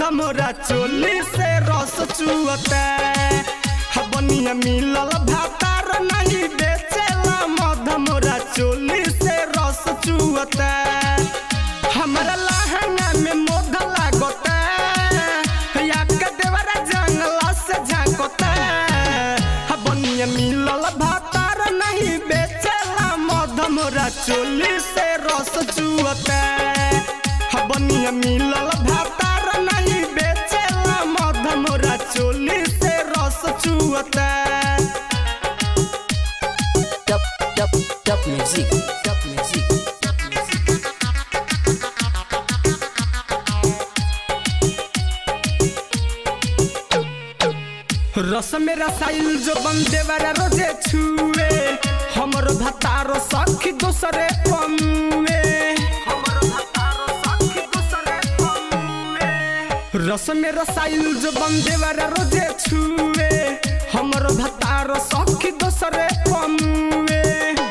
मध मोरा चोली से रस चुअता हबनिया मिलल भातार नहीं बेचेला मध मोरा चोली से रस चुअता हमरा लहंगा में मोध लागता या के देवरा जंगला से झांकता हबनिया मिलल भातार नहीं बेचेला मध मोरा चोली से रस चुअता हबनिया मिलल भातार नहीं बेचेला मध मोरा चोली से रस चुअता Top, top, top music. Top music. Top music. रस में रसाइल जो बंदे वाला रोजे छुए हमर भतारो सखी दूसरे पमुए रस में रसाइल जो बंदे वाला रोजे छुए हमर भतारो सखी दूसरे पमुए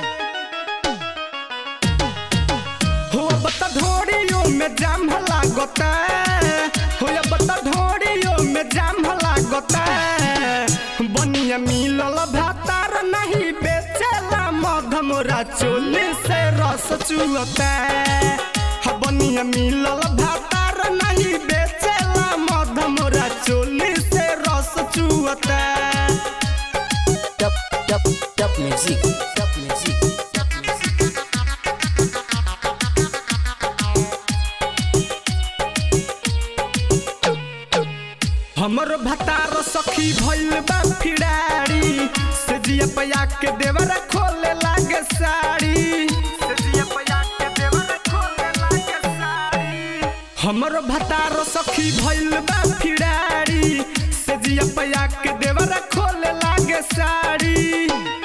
हो बता ढोड़ियों में जाम लागता हो बता ढोड़ियों में जाम लागता बनिया मिलल भातार नहीं बेचेला मध मोरा चोली से रस चुअता ह बनिया मिलल भातार नहीं बेचेला मध मोरा चोली से रस चुअता Top, top, top music. Top music. Top music. हमर भतार सखी भइल बा फिड़ारी से जिया पया के देवर खोले लागे साड़ी से जिया पया के देवर खोले लागे साड़ी हमर भतार सखी भइल बा फिड़ारी से जिया पया के देवर खोले लागे साड़ी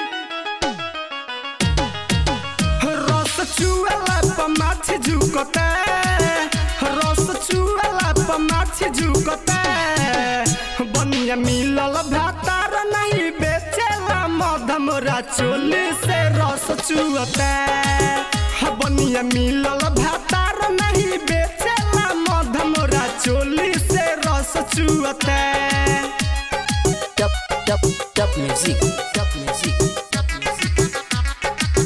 रस चुअला प माछी झुकता रस चुअला प माछी झुकता बनिया मिलल भातार नहीं बेचेला मध मोरा चोली से रस चुअता ह बनिया मिलल भातार नहीं बेचेला मध मोरा चोली से रस चुअता Top, top, top music. Top music. Top music.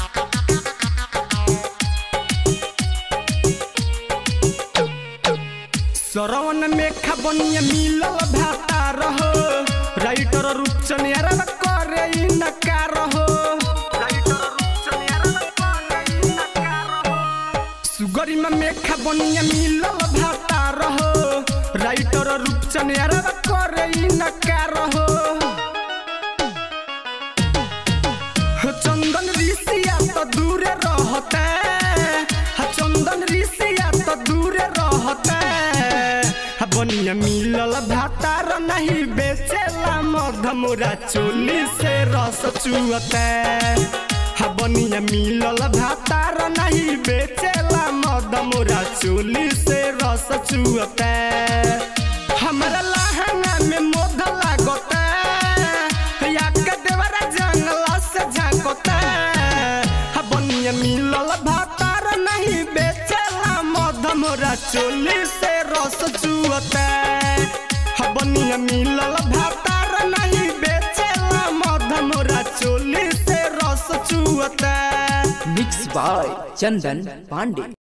सरवन में खबनिया मिलल भाता रहो राइटर रूपचन यार करे इ नकार हो सुगरी में मेखा बनिया मिलल भाता रहो राइटर रूपचन यार करे इ नकार हो चंदन ऋषिया तो दूरे रहता चंदन ऋषिया तो दूरे रहता बनिया मिलल भातार नहीं बेचेला मध मोरा चोली से रस चुअता हा बनिया मिलल भातार नहीं बेचेला मध मोरा चोली से रस चुअता हमरा लहंगा में मोध लागता या के देवरा जंगला से झांकता हा बनिया मिलल भातार नहीं बेचेला मध मोरा चोली से रस चुअता हा बनिया मिलल भातार नहीं बेचेला मध मोरा चोली से रस चुअता Mixed by Chandan Pandey.